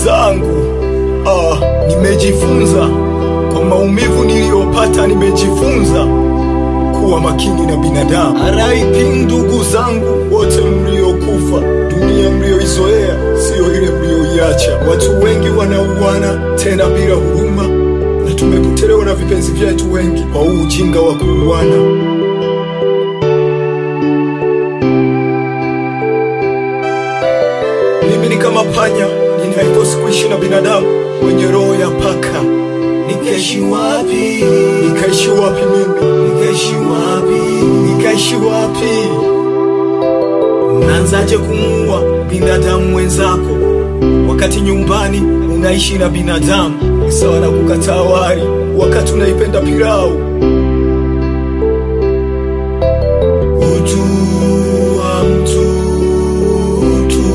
zangu. Ah, nimejifunza kwa maumivu niliyopata, nimejifunza kuwa makini na binadamu. RIP ndugu zangu wote mliokufa, dunia mlioizoea siyo ile mlioiacha. Watu wengi wanauana tena bila huruma, na tumepotelewa na vipenzi vyetu wengi kwa huu ujinga wa kuuana. Mimi ni kama panya ninayekosa kuishi na binadamu wenye roho ya paka. Nikaishi wapi? Nikaishi wapi mimi? Nikaishi wapi? Nikaishi wapi? Unaanzaje kumuua binadamu mwenzako wakati nyumbani unaishi na binadamu? Ni sawa na kukataa wali wakati unaipenda pilau. Utu wa mtu utu.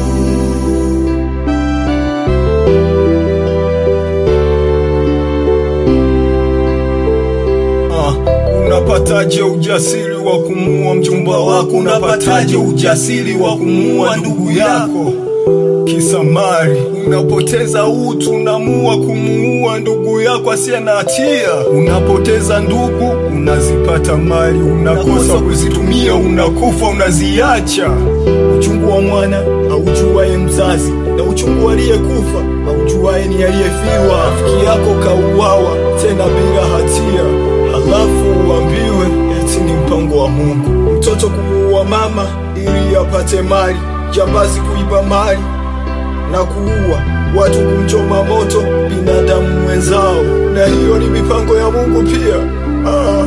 Ah, unapataje ujasiri wa kumuua mchumba wako? Unapataje ujasiri wa kumuua ndugu yako? Kisa mali, unapoteza utu, unaamua kumuua ndugu yako asiye na hatia. Unapoteza ndugu, unazipata mali, unakosa kuzitumia, unakufa, unaziacha. Uchungu wa mwana aujuaye mzazi, na uchungu aliyekufa aujuaye ni aliyefiwa. Rafiki yako kauawa tena bila hatia, halafu uambiwe eti ni mpango wa Mungu. Mtoto kumuua mama ili apate mali, jambazi kuiba mali na kuua watu, kumchoma moto binadamu mwenzao, na hiyo ni mipango ya Mungu pia. Ah.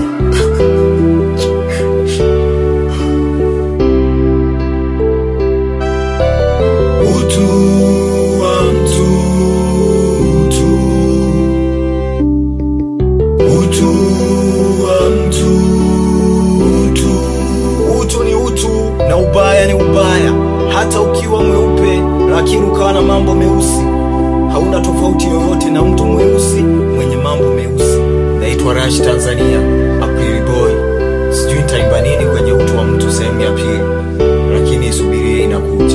Utu wa mtu utu. Utu wa mtu utu. Utu ni utu na ubaya ni ubaya. Hata ukiwa mweupe lakini ukawa na mambo meusi, hauna tofauti yoyote na mtu mweusi mwenye mambo meusi. Naitwa Rash Tanzania, Aprili Boy. Sijui nitaimba nini kwenye utu wa mtu sehemu ya pili, lakini subirie inakuja.